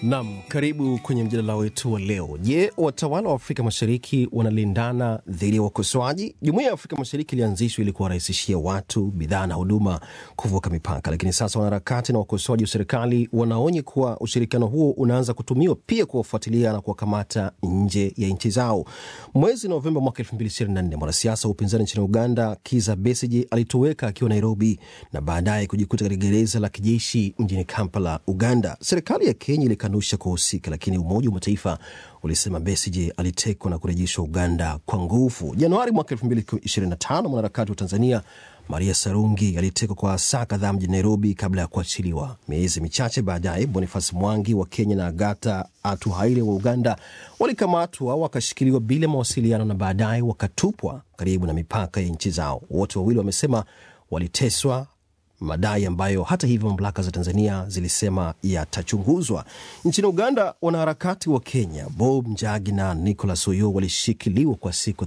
Nam, karibu kwenye mjadala wetu wa leo. Je, watawala wa Afrika Mashariki wanalindana dhidi ya wakosoaji? Jumuiya ya Afrika Mashariki ilianzishwa ili kuwarahisishia watu, bidhaa na huduma kuvuka mipaka, lakini sasa wanaharakati na wakosoaji wa serikali wanaonya kuwa ushirikiano huo unaanza kutumiwa pia kuwafuatilia na kuwakamata nje ya nchi zao. Mwezi Novemba mwaka 2024 mwanasiasa wa upinzani nchini Uganda Kiza Besigye alitoweka akiwa Nairobi na baadaye kujikuta katika gereza la kijeshi mjini Kampala, Uganda. Serikali ya Kenya ilikanusha kuhusika, lakini Umoja wa Mataifa ulisema Besigye alitekwa na kurejeshwa Uganda kwa nguvu. Januari mwaka 2025 mwanaharakati wa Tanzania Maria Sarungi alitekwa kwa saa kadhaa mjini Nairobi kabla ya kuachiliwa. Miezi michache baadaye, Boniface Mwangi wa Kenya na Agata Atuhaire wa Uganda walikamatwa wakashikiliwa bila mawasiliano na baadaye wakatupwa karibu na mipaka ya nchi zao. Wote wawili wamesema waliteswa madai ambayo hata hivyo mamlaka za Tanzania zilisema yatachunguzwa. Nchini Uganda, wanaharakati wa Kenya Bob Njagi na Nicholas Oyo walishikiliwa kwa siku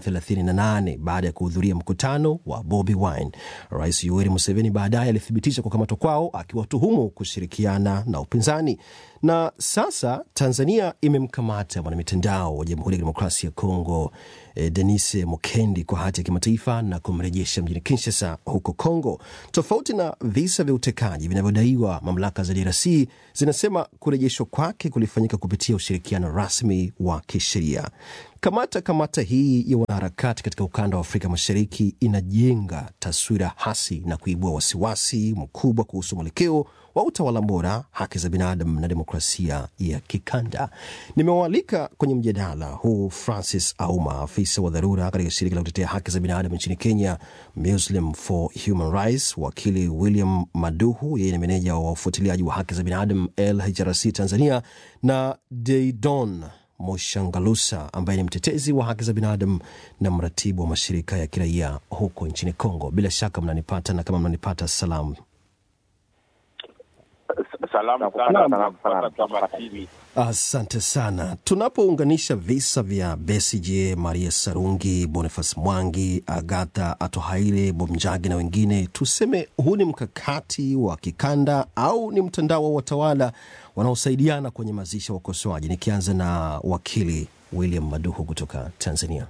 38 baada ya kuhudhuria mkutano wa Bobi Wine. Rais Yoweri Museveni baadaye alithibitisha kukamatwa kwao, akiwatuhumu kushirikiana na upinzani. Na sasa Tanzania imemkamata mwanamitandao wa Jamhuri ya Kidemokrasia ya Kongo eh, Denise Mukendi kwa hati ya kimataifa na kumrejesha mjini Kinshasa huko Kongo. Tofauti na visa vya utekaji vinavyodaiwa, mamlaka za DRC zinasema kurejeshwa kwake kulifanyika kupitia ushirikiano rasmi wa kisheria. Kamata kamata hii ya wanaharakati katika ukanda wa Afrika Mashariki inajenga taswira hasi na kuibua wasiwasi mkubwa kuhusu mwelekeo wa utawala bora, haki za binadamu na demokrasia ya kikanda. Nimewaalika kwenye mjadala huu Francis Auma, afisa wa dharura katika shirika la kutetea haki za binadamu nchini Kenya, Muslim for Human Rights, wakili William Maduhu, yeye ni meneja wa ufuatiliaji wa haki za binadamu LHRC Tanzania, na Deidon Moshangalusa ambaye ni mtetezi wa haki za binadamu na mratibu wa mashirika ya kiraia huko nchini Kongo. Bila shaka mnanipata, na kama mnanipata, salamu Salamu sana kupata Tama TV. Asante sana. Tunapounganisha visa vya Besigye, Maria Sarungi, Boniface Mwangi, Agatha Atohaire, Bomjagi na wengine, tuseme huu ni mkakati wa kikanda au ni mtandao wa watawala wanaosaidiana kwenye mazishi ya wakosoaji? Nikianza na wakili William Maduhu kutoka Tanzania.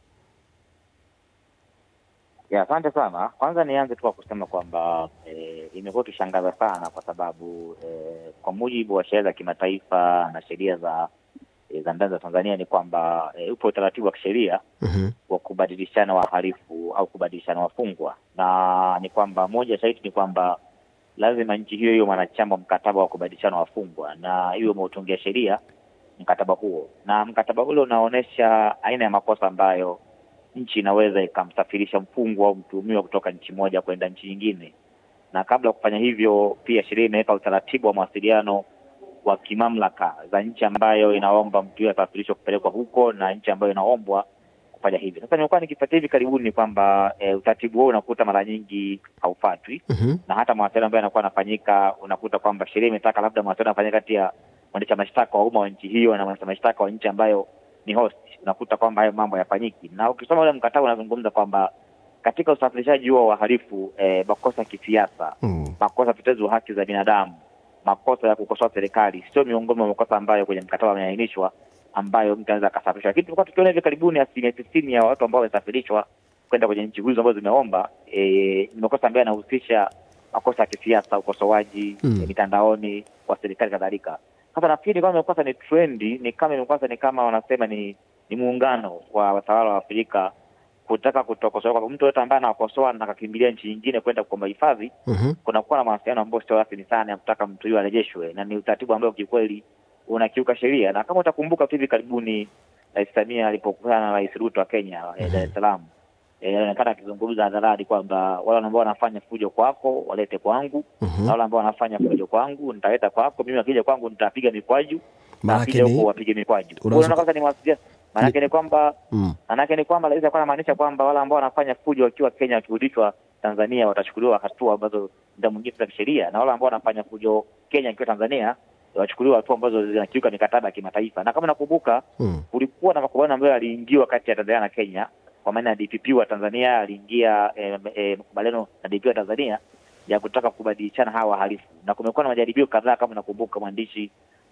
Ya, asante sana. Kwanza nianze tu kwa kusema kwamba e, imekuwa ikishangaza sana kwa sababu e, kwa mujibu wa sheria za kimataifa na sheria za e, za ndani za Tanzania ni kwamba e, upo utaratibu wa kisheria Mhm. wa kubadilishana wahalifu au kubadilishana wafungwa, na ni kwamba moja shahidi ni kwamba lazima nchi hiyo hiyo mwanachama wa mkataba wa kubadilishana wafungwa na iwe umeutungia sheria mkataba huo, na mkataba ule unaonyesha aina ya makosa ambayo nchi inaweza ikamsafirisha mfungwa au mtuhumiwa kutoka nchi moja kwenda nchi nyingine, na kabla ya kufanya hivyo, pia sheria imeweka utaratibu wa mawasiliano wa kimamlaka za nchi ambayo inaomba mtu huyo asafirishwe kupelekwa huko na nchi ambayo inaombwa kufanya hivyo. Sasa nimekuwa nikifuatia hivi karibuni ni kwamba e, utaratibu huo unakuta mara nyingi haufatwi Mhm. na hata mawasiliano ambayo yanakuwa yanafanyika unakuta kwamba sheria imetaka labda mawasiliano yanafanyika kati ya mwendesha mashtaka wa umma wa nchi hiyo na mwendesha mashtaka wa nchi ambayo ni host. Unakuta kwamba hayo mambo hayafanyiki, na ukisoma ule mkataba unazungumza kwamba katika usafirishaji huo wa wahalifu eh, makosa ya kisiasa, Mm. makosa ya utetezi wa haki za binadamu, makosa ya kukosoa serikali sio miongoni mwa makosa ambayo kwenye mkataba yameainishwa ambayo mtu anaweza akasafirishwa. Lakini tulikuwa tukiona hivi karibuni asilimia tisini ya watu ambao wamesafirishwa kwenda kwenye nchi hizo ambazo zimeomba eh, ni makosa ambayo yanahusisha makosa ya kisiasa, ukosoaji Mm. eh, mitandaoni wa serikali kadhalika. Sasa nafikiri kama imekuwa sasa ni trendi, ni kama imekuwa sasa ni kama wanasema ni ni muungano wa watawala wa Afrika kutaka kutokosoa kwamba mtu yote ambaye anawakosoa na akakimbilia nchi nyingine kwenda kuomba hifadhi, Mhm. kunakuwa na mawasiliano ambayo sio rasmi sana ya kutaka mtu huyo arejeshwe, na ni utaratibu ambao kiukweli unakiuka sheria. Na kama utakumbuka tu hivi karibuni Rais Samia alipokutana na Rais Ruto wa Kenya eh, Dar es Salaam eh, alionekana akizungumza hadharani kwamba wale ambao wanafanya fujo kwako walete kwangu, Mhm. na wale ambao wanafanya fujo kwangu nitaleta kwako. Mimi wakija kwangu nitapiga mikwaju, na Maanake wakija ni- huko wapige mikwaju. Kwa hiyo Unaweza unaona kwanza ni mawasiliano, maanake ni kwamba Mm. Manake ni kwamba rais alikuwa anamaanisha kwamba wale ambao wanafanya fujo wakiwa Kenya wakirudishwa Tanzania watachukuliwa hatua ambazo muda mwingine za kisheria, na wale ambao wanafanya fujo Kenya wakiwa Tanzania wachukuliwa hatua ambazo zinakiuka mikataba ya kimataifa. Na kama nakumbuka, Mm. kulikuwa na makubaliano ambayo yaliingiwa kati ya Tanzania na Kenya, kwa maana ya DPP wa Tanzania aliingia eh, eh, makubaliano na DPP wa Tanzania ya kutaka kubadilishana hawa wahalifu, na kumekuwa na majaribio kadhaa, kama nakumbuka mwandishi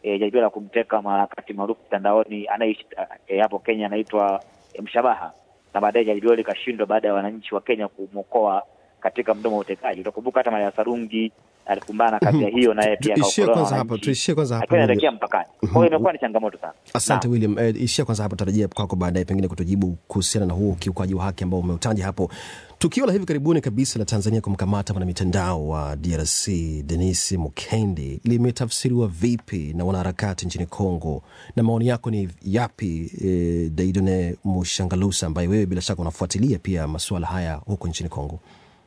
e, jaribio la kumteka mwanaharakati maarufu mtandaoni anayeishi e, hapo Kenya anaitwa e, Mshabaha, na baadaye jaribio likashindwa baada ya wananchi wa Kenya kumwokoa katika mdomo wa utekaji. Utakumbuka hata Maria Sarungi alikumbana na kadhia hiyo, naye pia Tuishie akaokolewa kwanza na hapo, wananchi tuishie kwanza hapo. akiwa anaelekea mpakani. Kwa hiyo imekuwa ni changamoto sana. Asante William. Eh, ishia kwanza hapo, tarajia kwako baadaye pengine kutujibu kuhusiana na huo ukiukaji wa haki ambao umeutaja hapo. Tukio la hivi karibuni kabisa la Tanzania kumkamata mwanamitandao wa DRC Denis Mukendi limetafsiriwa vipi na wanaharakati nchini Kongo, na maoni yako ni yapi? Eh, Daidone Mushangalusa, ambaye wewe bila shaka unafuatilia pia masuala haya huko nchini Kongo.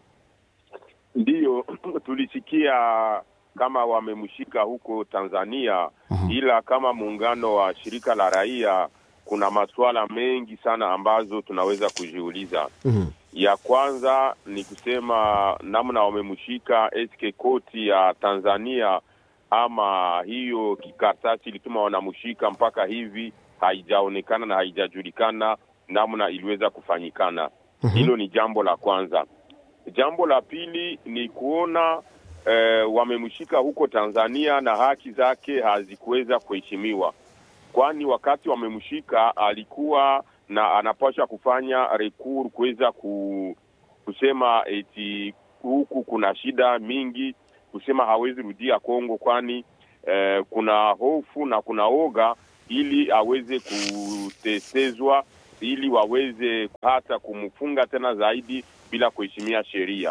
Ndiyo, tulisikia kama wamemshika huko Tanzania, ila kama muungano wa shirika la raia kuna masuala mengi sana ambazo tunaweza kujiuliza. Mhm. Ya kwanza ni kusema namna wamemshika, eske koti ya Tanzania ama hiyo kikaratasi ilituma wanamshika, mpaka hivi haijaonekana na haijajulikana namna iliweza kufanyikana. Hilo ni jambo la kwanza. Jambo la pili ni kuona eh, wamemshika huko Tanzania na haki zake hazikuweza kuheshimiwa, kwani wakati wamemshika alikuwa na anapaswa kufanya rekur kuweza ku, kusema eti huku kuna shida mingi, kusema hawezi rudia Kongo, kwani eh, kuna hofu na kuna oga, ili aweze kutesezwa, ili waweze hata kumfunga tena zaidi bila kuheshimia sheria.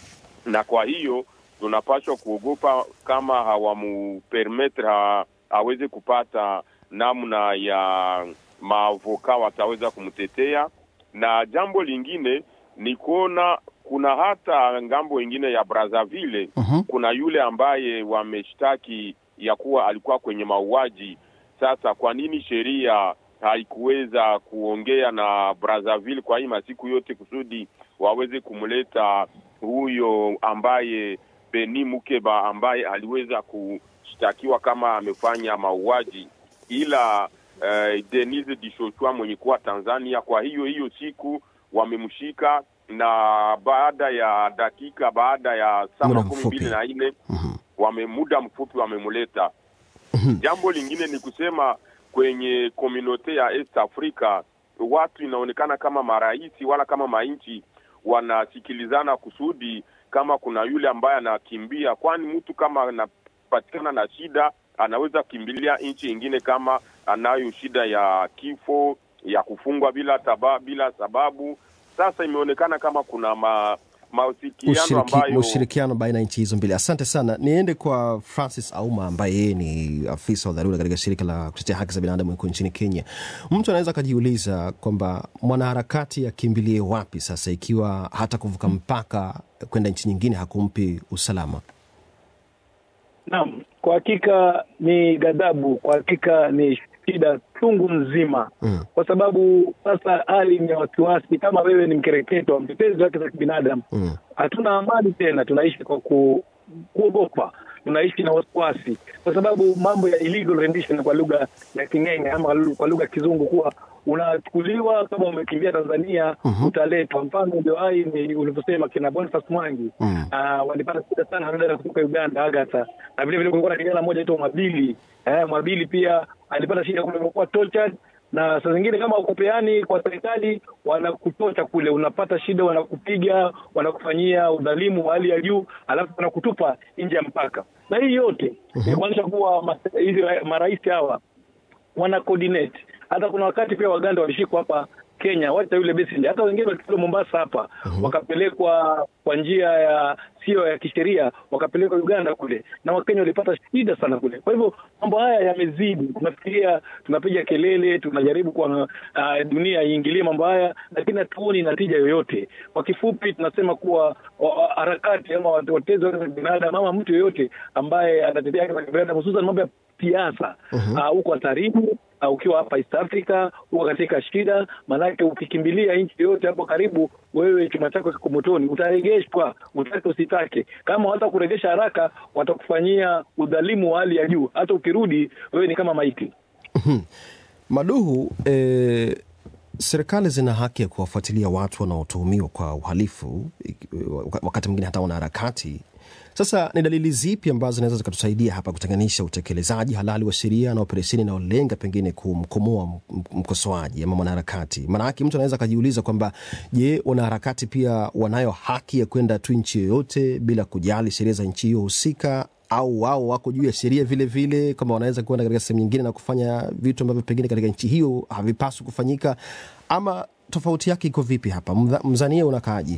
Na kwa hiyo tunapaswa kuogopa kama hawamupermetre ha, aweze kupata namna ya maavoka wataweza kumtetea. Na jambo lingine ni kuona kuna hata ngambo ingine ya Brazzaville Mhm. kuna yule ambaye wameshtaki ya kuwa alikuwa kwenye mauaji. Sasa kwa nini sheria haikuweza kuongea na Brazzaville kwa hii masiku yote kusudi waweze kumleta huyo ambaye Beni Mukeba ambaye aliweza kushtakiwa kama amefanya mauaji, ila eh, Denise Dishoshwa mwenye kuwa Tanzania. Kwa hiyo hiyo siku wamemshika, na baada ya dakika, baada ya saa Muda makumi mfupi. mbili na nne Mhm. wame muda mfupi wamemleta. Jambo lingine ni kusema kwenye komunote ya East Africa watu inaonekana kama maraisi wala kama mainchi wanasikilizana kusudi kama kuna yule ambaye anakimbia, kwani mtu kama anapatikana na shida anaweza kukimbilia nchi ingine kama anayo shida ya kifo ya kufungwa bila taba, bila sababu. Sasa imeonekana kama kuna ma, mawasiliano Ushiriki, ambayo ushirikiano baina ya nchi hizo mbili. Asante sana. Niende kwa Francis Auma ambaye yeye ni afisa wa dharura katika shirika la kutetea haki za binadamu huko nchini Kenya. Mtu anaweza akajiuliza kwamba mwanaharakati akimbilie wapi sasa, ikiwa hata kuvuka mpaka kwenda nchi nyingine hakumpi usalama. Naam, kwa hakika ni ghadhabu, kwa hakika ni shida chungu nzima Mm. kwa sababu sasa hali ni ya wasiwasi. Kama wewe ni mkereketo, mtetezi wa haki za kibinadamu, Mm. hatuna amani tena, tunaishi kwa ku, kuogopa, tunaishi na wasiwasi, kwa sababu mambo ya illegal rendition kwa lugha ya King'enge ama kwa lugha ya Kizungu kuwa unachukuliwa kama umekimbia Tanzania Mhm. utaletwa. Mfano ndio hai ni ulivyosema kina Boniface Mwangi Mm. Ah, walipata shida sana na dada kutoka Uganda Agatha, na vile vile kulikuwa na kijana mmoja aitwa Mwabili eh, Mwabili pia alipata shida kule, alikuwa tortured na saa zingine kama ukopeani kwa serikali wanakutocha kule, unapata shida, wanakupiga, wanakufanyia udhalimu wa hali ya juu, alafu wanakutupa nje ya mpaka. Na hii yote ni kuonyesha kuwa mas- hizi ra- marais hawa wana coordinate. Hata kuna wakati pia Waganda walishikwa hapa Kenya, wacha yule Besigye, hata wengine walipelekwa Mombasa hapa wakapelekwa kwa njia ya sio ya kisheria, wakapelekwa Uganda kule, na Wakenya walipata shida sana kule. Kwa hivyo mambo haya yamezidi, tunafikiria tunapiga kelele, tunajaribu kwa uh, dunia iingilie mambo haya, lakini hatuoni natija yoyote. Kwa kifupi, tunasema kuwa wa- wa- harakati ama watetezi wa haki za binadamu ama mtu yoyote ambaye anatetea haki za binadamu, hususan mambo ya siasa ah, huko uh, hatarini uh, ukiwa hapa East Africa huko katika shida, maanake ukikimbilia nchi yoyote hapo karibu, wewe chuma chako kiko motoni, utaregeshwa utake usitake. Kama hata kuregesha haraka, watakufanyia udhalimu wa hali ya juu. Hata ukirudi wewe ni kama maiti. Maduhu, eh, serikali zina haki ya kuwafuatilia watu wanaotuhumiwa kwa uhalifu, ik- wakati mwingine hata wanaharakati Sasa ni dalili zipi ambazo zinaweza zikatusaidia hapa kutenganisha utekelezaji halali wa sheria na operesheni inayolenga pengine kumkomoa m- mkosoaji ama mwanaharakati? Maanake mtu anaweza akajiuliza kwamba je, wanaharakati pia wanayo haki ya kwenda tu nchi yoyote bila kujali sheria za nchi hiyo husika au wao wako juu ya sheria vile vile, kama wanaweza kwenda katika sehemu nyingine na kufanya vitu ambavyo pengine katika nchi hiyo havipaswi kufanyika, ama tofauti yake iko vipi hapa? Mdha- Mzania unakaaji?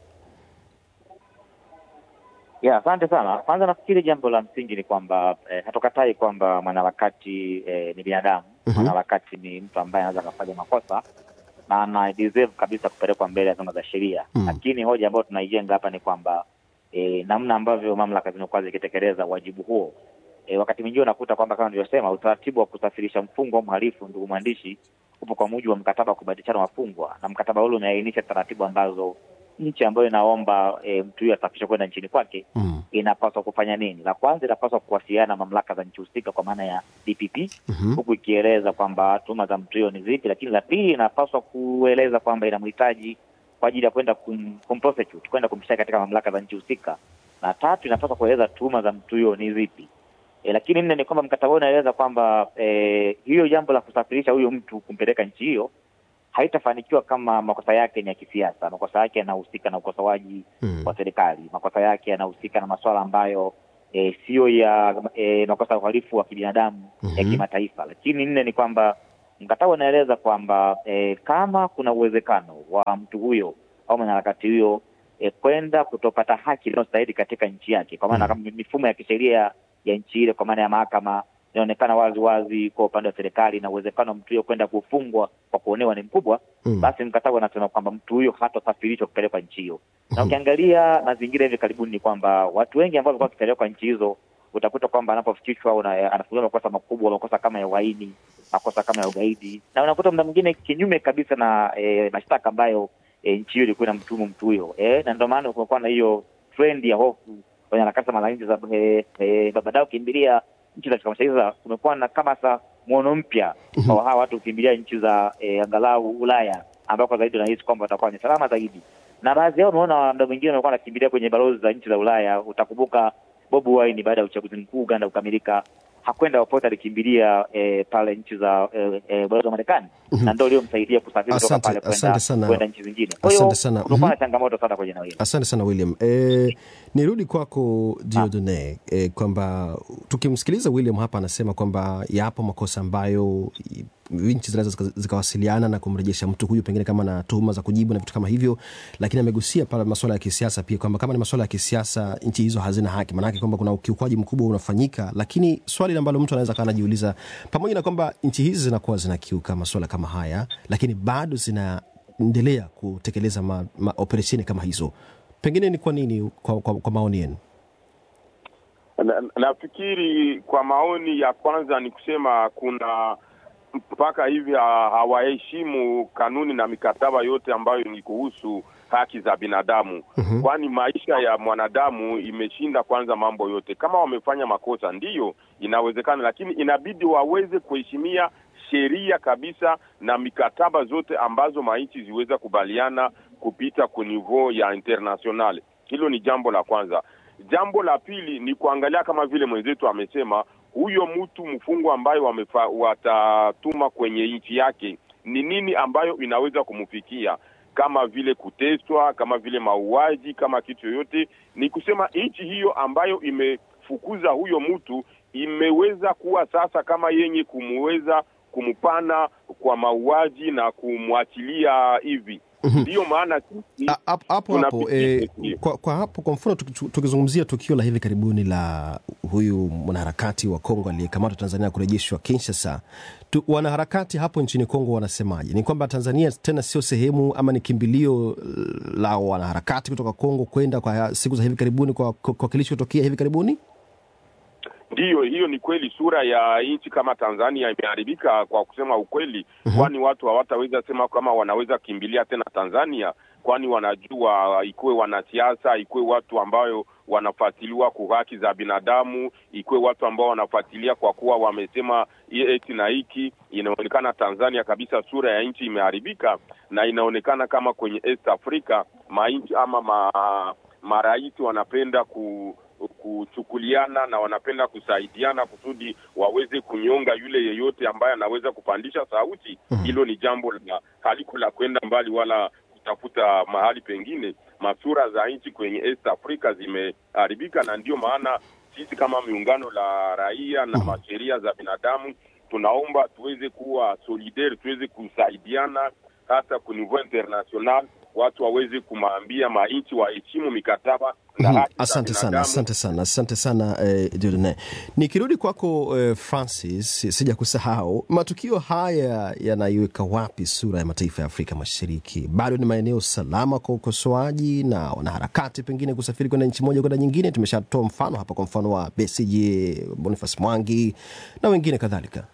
Ya, asante sana. Kwanza nafikiri jambo la msingi ni kwamba eh, hatukatai kwamba mwanaharakati eh, ni binadamu. Mhm. Mwanaharakati ni mtu ambaye anaweza akafanya makosa na ana deserve kabisa kupelekwa mbele ya vyombo za sheria Mm. lakini hoja ambayo tunaijenga hapa ni kwamba eh, namna ambavyo mamlaka zimekuwa zikitekeleza wajibu huo eh, wakati mwingine unakuta kwamba kama nilivyosema, utaratibu wa kusafirisha mfungwa au mhalifu, ndugu mwandishi, upo kwa mujibu wa mkataba wa kubadilishana wafungwa, na mkataba ule umeainisha taratibu ambazo nchi ambayo inaomba e, mtu huyo asafirishwe kwenda nchini kwake Mm. inapaswa kufanya nini? La kwanza, inapaswa kuwasiliana na mamlaka za nchi husika kwa maana ya DPP Mhm. huku ikieleza kwamba tuhuma za mtu huyo ni zipi, lakini la pili, inapaswa kueleza kwamba inamhitaji kwa ajili ya kwenda kum, kumprosecute kwenda kumshtaki katika mamlaka za nchi husika, na tatu, inapaswa kueleza tuhuma za mtu huyo ni zipi. E, lakini nne ni kwamba mkataba huo unaeleza kwamba e, hiyo jambo la kusafirisha huyo mtu kumpeleka nchi hiyo haitafanikiwa kama makosa yake ni ya kisiasa. Makosa yake yanahusika na ukosoaji Mm. wa serikali, makosa yake yanahusika na masuala ambayo e, siyo ya e, makosa ya uhalifu wa kibinadamu ya Mhm. kimataifa. Lakini nne ni kwamba mkataba unaeleza kwamba e, kama kuna uwezekano wa mtu huyo au mwanaharakati huyo e, kwenda kutopata haki inayostahili katika nchi yake, kwa maana Mm. kama mifumo ya kisheria ya nchi ile, kwa maana ya mahakama inaonekana wazi wazi kwa upande wa serikali, na uwezekano wa mtu huyo kwenda kufungwa kwa kuonewa ni mkubwa, Mm. basi mkataba unasema kwamba mtu huyo hatasafirishwa kupelekwa nchi hiyo. Na Mhm. ukiangalia mazingira hivi karibuni ni kwamba watu wengi ambao walikuwa wakipelekwa nchi hizo utakuta kwamba anapofikishwa una- anafunguliwa makosa makubwa, makosa kama ya uhaini, makosa kama ya ugaidi, na unakuta muda mwingine kinyume kabisa na e, mashtaka ambayo e, nchi hiyo ilikuwa inamtuhumu mtu huyo e, na ndio maana kumekuwa na hiyo trend ya hofu kwenye harakati za mara nchi za e, e, baadaye kukimbilia nchi za Afrika Mashariki. Sasa kumekuwa na kama sa mwono mpya kwa hawa watu kukimbilia nchi za e, angalau Ulaya ambako zaidi unahisi kwamba watakuwa ni salama zaidi, na baadhi yao umeona muda mwingine wamekuwa wanakimbilia kwenye balozi za nchi za Ulaya. Utakumbuka Bobi Wine baada ya uchaguzi mkuu Uganda kukamilika hakwenda popote, alikimbilia e, pale nchi za e, e, balozi wa Marekani Mhm. na ndio iliyomsaidia kusafiri kutoka Asante- pale kwenda asante sana. kwenda nchi zingine. Kwa hiyo Asante sana. kumekuwa na Mhm. changamoto sana kwenye eneo hili. Asante sana William. E, nirudi kwako Diodone e, kwamba tukimsikiliza William hapa anasema kwamba yapo makosa ambayo i- nchi zinaweza zika- zikawasiliana na kumrejesha mtu huyu pengine kama na tuhuma za kujibu na vitu kama hivyo, lakini amegusia pale masuala ya kisiasa pia kwamba kama ni masuala ya kisiasa nchi hizo hazina haki, maanake kwamba kuna ukiukwaji mkubwa unafanyika. Lakini swali ambalo mtu anaweza kaa anajiuliza, pamoja na kwamba nchi hizi zinakuwa zinakiuka masuala kama haya, lakini bado zinaendelea kutekeleza ma, ma, operesheni kama hizo, pengine ni kwa nini, kwa, kwa, kwa maoni yenu? Na- nafikiri kwa maoni ya kwanza ni kusema kuna mpaka hivi ha- hawaheshimu kanuni na mikataba yote ambayo ni kuhusu haki za binadamu Mhm. kwani maisha ya mwanadamu imeshinda kwanza mambo yote. Kama wamefanya makosa, ndiyo inawezekana, lakini inabidi waweze kuheshimia sheria kabisa na mikataba zote ambazo manchi ziweza kubaliana kupita ku niveau ya international. Hilo ni jambo la kwanza. Jambo la pili ni kuangalia kama vile mwenzetu amesema, huyo mtu mfungwa ambayo wamefa, watatuma kwenye nchi yake ni nini ambayo inaweza kumfikia kama vile kuteswa, kama vile mauaji, kama kitu yoyote. Ni kusema nchi hiyo ambayo imefukuza huyo mtu imeweza kuwa sasa kama yenye kumuweza kumpana kwa mauaji na kumwachilia hivi. Mhm. Ndiyo maana sisi A- hapo hapo hapo tunapitia eh, hiyo. kwa, kwa hapo kwa mfano tuki- tukizungumzia tukio la hivi karibuni la huyu mwanaharakati wa Kongo aliyekamatwa Tanzania na kurejeshwa Kinshasa tu, wanaharakati hapo nchini Kongo wanasemaje? Ni kwamba Tanzania tena sio sehemu ama ni kimbilio eh, la wanaharakati kutoka Kongo kwenda kwa siku za hivi karibuni kwa, kwa, kwa kilichotokea hivi karibuni? Ndiyo, hiyo ni kweli. Sura ya nchi kama Tanzania imeharibika kwa kusema ukweli, kwani watu hawataweza sema kama wanaweza kimbilia tena Tanzania, kwani wanajua ikuwe wanasiasa, ikuwe watu ambayo wanafuatiliwa kwa haki za binadamu, ikuwe watu ambao wanafuatilia kwa kuwa wamesema eti na hiki. Inaonekana Tanzania kabisa sura ya nchi imeharibika, na inaonekana kama kwenye East Africa manchi ama ma marais wanapenda ku kuchukuliana na wanapenda kusaidiana kusudi waweze kunyonga yule yeyote ambaye anaweza kupandisha sauti. Hilo ni jambo la haliko la kwenda mbali wala kutafuta mahali pengine. Masura za nchi kwenye East Africa zimeharibika, na ndio maana sisi kama miungano la raia na masheria za binadamu tunaomba tuweze kuwa solidaire, tuweze kusaidiana hata ku niveau international, watu waweze kumaambia mainchi waheshimu mikataba na Mhm. haki za Asante sana, binadamu. asante sana, asante sana eh, Dieudonne. Nikirudi kwako eh, Francis, sija kusahau matukio haya yanaiweka wapi sura ya mataifa ya Afrika Mashariki? Bado ni maeneo salama kwa ukosoaji na wanaharakati pengine kusafiri kwenda nchi moja kwenda nyingine? Tumeshatoa mfano hapa, kwa mfano wa Besigye, Boniface Mwangi na wengine kadhalika.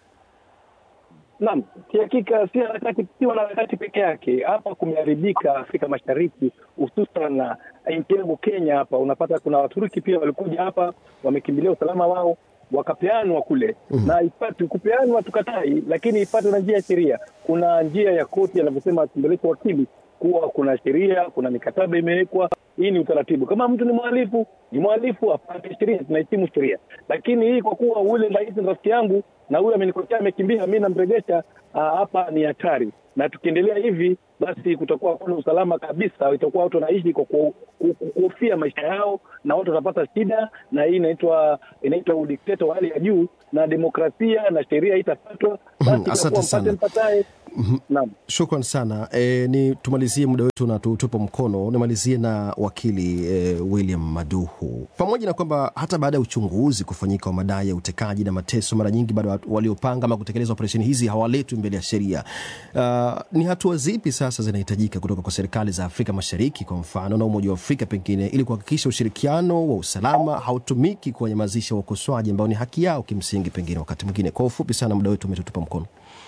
Naam, kihakika si harakati, si wanaharakati peke yake. Hapa kumeharibika Afrika Mashariki, hususan na nchi yangu Kenya. Hapa unapata kuna Waturuki pia walikuja hapa, wamekimbilia usalama wao, wakapeanwa kule na ipate kupeanwa, tukatai, lakini ipate na njia ya sheria. Kuna njia ya koti, anavyosema Tumbeleko wakili kuwa kuna sheria, kuna mikataba imewekwa. Hii ni utaratibu. Kama mtu ni mhalifu, ni mhalifu, apate sheria, tunaheshimu sheria. Lakini hii kwa kuwa ule rais ni rafiki yangu na huyu amenikosea, amekimbia, mi namregesha, ah, hapa ni hatari, na tukiendelea hivi basi kutakuwa hakuna usalama kabisa. Itakuwa watu wanaishi kwa ku- ku- ku- kuhofia maisha yao, na watu watapata shida, na hii inaitwa inaitwa udikteta wa hali ya juu, na demokrasia na sheria itafatwa. Basi asante itakuwa sana. mpate mpatae. Naam. Shukran sana e, ni tumalizie muda wetu na tutupa mkono. Nimalizie na wakili e, William Maduhu. Pamoja na kwamba hata baada ya uchunguzi kufanyika wa madai ya utekaji na mateso, mara nyingi bado watu waliopanga ama kutekeleza operesheni hizi hawaletwi mbele ya sheria. Uh, ni hatua zipi sasa zinahitajika kutoka kwa serikali za Afrika Mashariki kwa mfano na Umoja wa Afrika pengine, ili kuhakikisha ushirikiano wa usalama hautumiki kuwanyamazisha wakosoaji ambao ni haki yao kimsingi, pengine wakati mwingine? Kwa ufupi sana, muda wetu umetutupa mkono.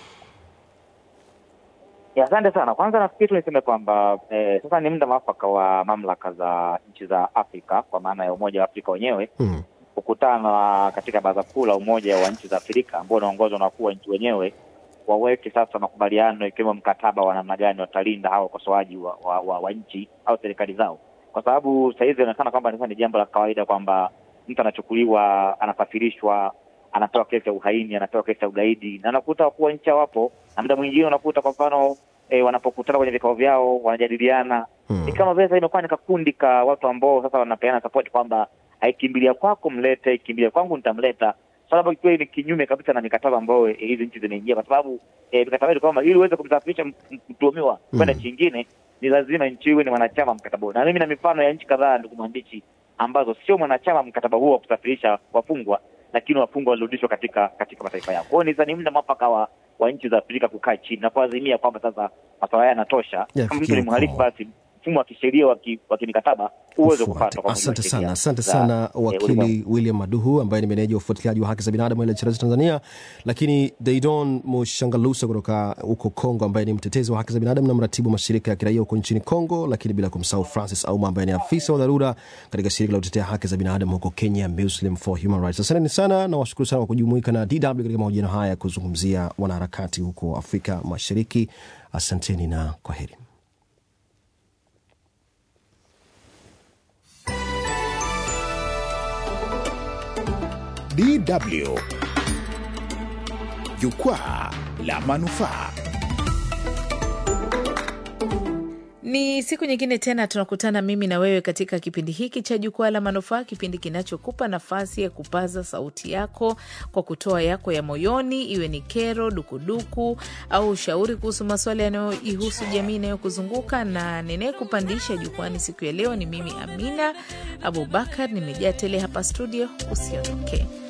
Ya, asante sana. Kwanza nafikiri tu niseme kwamba eh, sasa ni muda mwafaka wa mamlaka za nchi za Afrika kwa maana ya Umoja wa Afrika wenyewe Mm. kukutana katika Baraza Kuu la Umoja wa Nchi za Afrika ambao unaongozwa na wakuu wa nchi wenyewe, waweke sasa makubaliano ikiwemo mkataba wa namna gani watalinda hawa wakosoaji wa, wa, wa, wa nchi au serikali zao, kwa sababu sasa hivi inaonekana kwamba sasa ni jambo la kawaida kwamba mtu anachukuliwa, anasafirishwa, anapewa kesi ya uhaini, anapewa kesi ya ugaidi, na unakuta wakuu wa nchi hawapo, na muda mwingine unakuta kwa mfano e, wanapokutana kwenye vikao vyao wanajadiliana Mm. ni kama vile sasa imekuwa ni kakundi ka watu ambao sasa wanapeana support kwamba haikimbilia kwako mlete, ikimbilia kwangu nitamleta, sababu ikiwa ni kinyume kabisa na mikataba ambayo eh, hizi nchi zinaingia, kwa sababu eh, mikataba yetu kwamba ili uweze kumsafirisha m- m- mtuhumiwa kwenda Mm. nchi nyingine ni lazima nchi iwe ni mwanachama wa mkataba huo, na mimi na mifano ya nchi kadhaa, ndugu mwandishi, ambazo sio mwanachama wa mkataba huo wa kusafirisha wafungwa, lakini wafungwa walirudishwa katika katika mataifa yao. Kwa hiyo ni ni muda mwafaka wa wa nchi za Afrika kukaa chini na kuazimia kwamba sasa masuala haya yanatosha. Ya, Kama mtu ni ukomo. mhalifu, basi mfumo wa kisheria wa ki- wa kimikataba uweze Ufuate. kufuatwa kwa mujibu wa Asante sheria sana, asante za, sana eh, ulimwengu. wakili William Maduhu ambaye ni meneja wa ufuatiliaji wa haki za binadamu ile Charazi Tanzania, lakini Deidon Mushangalusa kutoka huko Kongo ambaye ni mtetezi wa haki za binadamu na mratibu wa mashirika ya kiraia huko nchini Kongo, lakini bila kumsahau Francis Auma ambaye ni afisa wa dharura katika shirika la kutetea haki za binadamu huko Kenya, Muslim for Human Rights. Asanteni sana na washukuru sana kwa kujumuika na DW katika mahojiano haya ya kuzungumzia wanaharakati huko Afrika Mashariki. Asanteni na kwa heri. DW Jukwaa la Manufaa. Ni siku nyingine tena tunakutana mimi na wewe katika kipindi hiki cha Jukwaa la Manufaa, kipindi kinachokupa nafasi ya kupaza sauti yako kwa kutoa yako ya moyoni, iwe ni kero, dukuduku au ushauri kuhusu masuala yanayoihusu jamii inayokuzunguka. Na ninayekupandisha jukwani siku ya leo ni mimi Amina Abubakar, nimejaa tele hapa studio. Usiondoke.